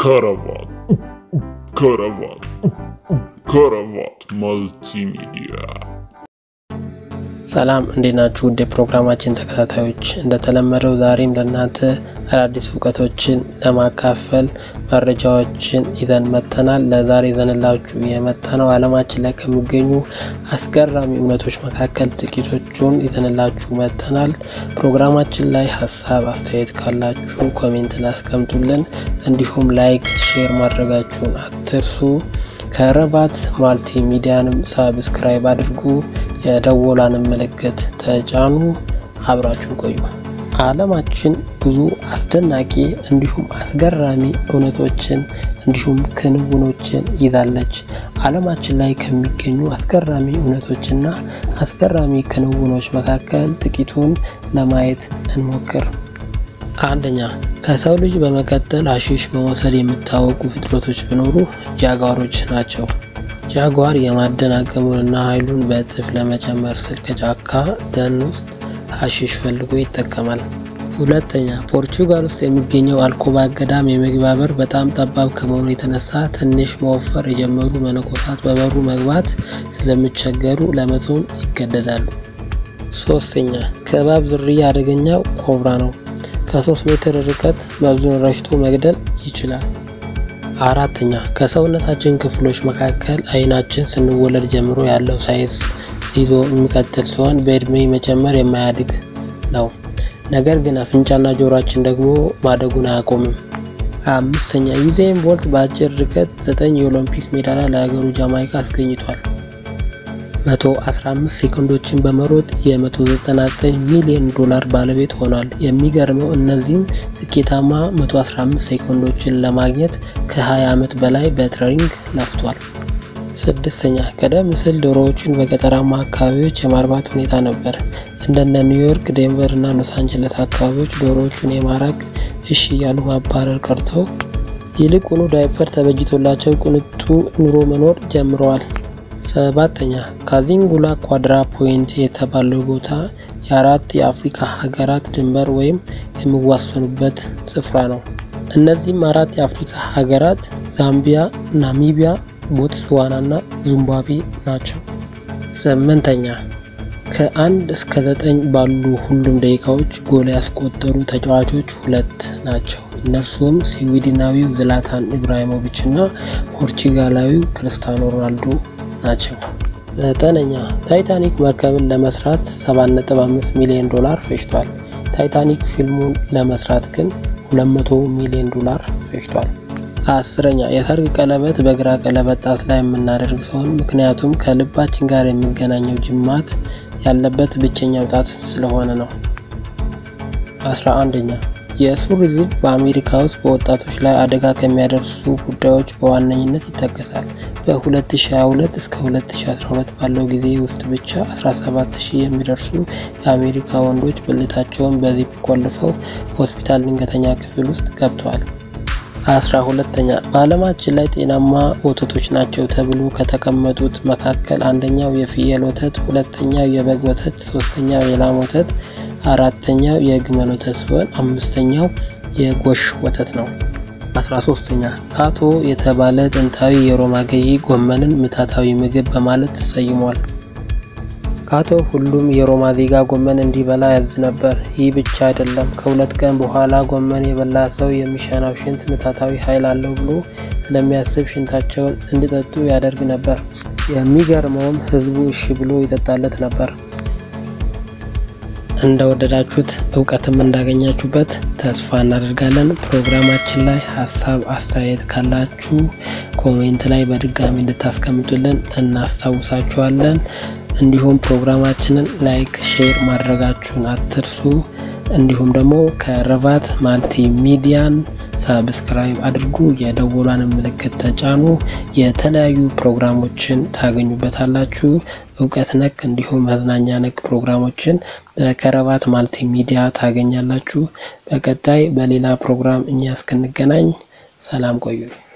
ከረባት ከረባት ከረባት መልቲሚዲያ ሰላም እንዴት ናችሁ? ውድ የፕሮግራማችን ተከታታዮች፣ እንደተለመደው ዛሬም ለእናንተ አዳዲስ እውቀቶችን ለማካፈል መረጃዎችን ይዘን መጥተናል። ለዛሬ ይዘንላችሁ የመጣነው ዓለማችን ላይ ከሚገኙ አስገራሚ እውነቶች መካከል ጥቂቶቹን ይዘንላችሁ መጥተናል። ፕሮግራማችን ላይ ሀሳብ አስተያየት ካላችሁ ኮሜንት ላይ አስቀምጡልን። እንዲሁም ላይክ፣ ሼር ማድረጋችሁን አትርሱ። ከረባት ማልቲ ሚዲያንም ሳብስክራይብ አድርጉ። የደወላንም ምልክት ተጫኑ። አብራችሁ ቆዩ። ዓለማችን ብዙ አስደናቂ እንዲሁም አስገራሚ እውነቶችን እንዲሁም ክንውኖችን ይዛለች። ዓለማችን ላይ ከሚገኙ አስገራሚ እውነቶችና አስገራሚ ክንውኖች መካከል ጥቂቱን ለማየት እንሞክር። አንደኛ ከሰው ልጅ በመቀጠል ሀሺሽ በመውሰድ የሚታወቁ ፍጥረቶች ቢኖሩ ጃጓሮች ናቸው። ጃጓር የማደን አቅሙንና ኃይሉን በእጥፍ ለመጨመር ስል ከጫካ ደን ውስጥ ሀሺሽ ፈልጎ ይጠቀማል። ሁለተኛ ፖርቹጋል ውስጥ የሚገኘው አልኮባ ገዳም የመግቢያ በር በጣም ጠባብ ከመሆኑ የተነሳ ትንሽ መወፈር የጀመሩ መነኮሳት በበሩ መግባት ስለሚቸገሩ ለመጾም ይገደዳሉ። ሶስተኛ ከእባብ ዝርያ አደገኛው ኮብራ ነው። ከሶስት ሜትር ርቀት መርዙን ረሽቶ መግደል ይችላል። አራተኛ ከሰውነታችን ክፍሎች መካከል አይናችን ስንወለድ ጀምሮ ያለው ሳይንስ ይዞ የሚቀጥል ሲሆን በእድሜ መጨመር የማያድግ ነው። ነገር ግን አፍንጫና ጆሮአችን ደግሞ ማደጉን አያቆምም። አምስተኛ ዩዜን ቦልት በአጭር ርቀት ዘጠኝ የኦሎምፒክ ሜዳሊያ ለሀገሩ ጃማይካ አስገኝቷል። 115 ሴኮንዶችን በመሮጥ የ199 ሚሊዮን ዶላር ባለቤት ሆኗል። የሚገርመው እነዚህን ስኬታማ 115 ሴኮንዶችን ለማግኘት ከ20 ዓመት በላይ በትሬኒንግ ለፍቷል። ስድስተኛ ቀደም ሲል ዶሮዎችን በገጠራማ አካባቢዎች የማርባት ሁኔታ ነበር። እንደነ ኒውዮርክ፣ ዴንቨር እና ሎስ አንጀለስ አካባቢዎች ዶሮዎቹን የማራቅ እሺ እያሉ ማባረር ቀርተው ይልቁኑ ዳይፐር ተበጅቶላቸው ቅንጡ ኑሮ መኖር ጀምረዋል። ሰባተኛ ካዚንጉላ ኳድራ ፖይንት የተባለው ቦታ የአራት የአፍሪካ ሀገራት ድንበር ወይም የሚዋሰኑበት ስፍራ ነው። እነዚህም አራት የአፍሪካ ሀገራት ዛምቢያ፣ ናሚቢያ፣ ቦትስዋና እና ዚምባብዌ ናቸው። ስምንተኛ ከአንድ እስከ ዘጠኝ ባሉ ሁሉም ደቂቃዎች ጎል ያስቆጠሩ ተጫዋቾች ሁለት ናቸው። እነርሱም ስዊድናዊው ዝላታን ኢብራሂሞቪች እና ፖርቹጋላዊው ክርስቲያኖ ሮናልዶ ናቸው። ዘጠነኛ ታይታኒክ መርከብን ለመስራት 7.5 ሚሊዮን ዶላር ፈጅቷል። ታይታኒክ ፊልሙን ለመስራት ግን 200 ሚሊዮን ዶላር ፈጅቷል። አስረኛ የሰርግ ቀለበት በግራ ቀለበት ጣት ላይ የምናደርግ ሲሆን ምክንያቱም ከልባችን ጋር የሚገናኘው ጅማት ያለበት ብቸኛው ጣት ስለሆነ ነው። አስራ አንደኛ የሱሪ ዚፕ በአሜሪካ ውስጥ በወጣቶች ላይ አደጋ ከሚያደርሱ ጉዳዮች በዋነኝነት ይጠቀሳል። በ2022 እስከ 2012 ባለው ጊዜ ውስጥ ብቻ 17000 የሚደርሱ የአሜሪካ ወንዶች ብልታቸውን በዚፕ ቆልፈው ሆስፒታል ድንገተኛ ክፍል ውስጥ ገብተዋል። አስራ ሁለተኛ በዓለማችን ላይ ጤናማ ወተቶች ናቸው ተብሎ ከተቀመጡት መካከል አንደኛው የፍየል ወተት፣ ሁለተኛው የበግ ወተት፣ ሶስተኛው የላም ወተት፣ አራተኛው የግመል ወተት ሲሆን አምስተኛው የጎሽ ወተት ነው። አስራ ሶስተኛ ካቶ የተባለ ጥንታዊ የሮማ ገዢ ጎመንን ምታታዊ ምግብ በማለት ተሰይሟል። ካቶ ሁሉም የሮማ ዜጋ ጎመን እንዲበላ ያዝ ነበር። ይህ ብቻ አይደለም፣ ከሁለት ቀን በኋላ ጎመን የበላ ሰው የሚሸናው ሽንት ምታታዊ ኃይል አለው ብሎ ስለሚያስብ ሽንታቸውን እንዲጠጡ ያደርግ ነበር። የሚገርመውም ሕዝቡ እሺ ብሎ ይጠጣለት ነበር። እንደወደዳችሁት እውቀትም እንዳገኛችሁበት ተስፋ እናደርጋለን። ፕሮግራማችን ላይ ሀሳብ አስተያየት ካላችሁ ኮሜንት ላይ በድጋሚ እንድታስቀምጡልን እናስታውሳችኋለን። እንዲሁም ፕሮግራማችንን ላይክ፣ ሼር ማድረጋችሁን አትርሱ። እንዲሁም ደግሞ ከረባት ማልቲ ሚዲያን ሳብስክራይብ አድርጉ፣ የደወሏን ምልክት ተጫኑ። የተለያዩ ፕሮግራሞችን ታገኙበታላችሁ። እውቀት ነክ እንዲሁም መዝናኛ ነክ ፕሮግራሞችን በከረባት ማልቲ ሚዲያ ታገኛላችሁ። በቀጣይ በሌላ ፕሮግራም እኛ እስክንገናኝ ሰላም ቆዩ።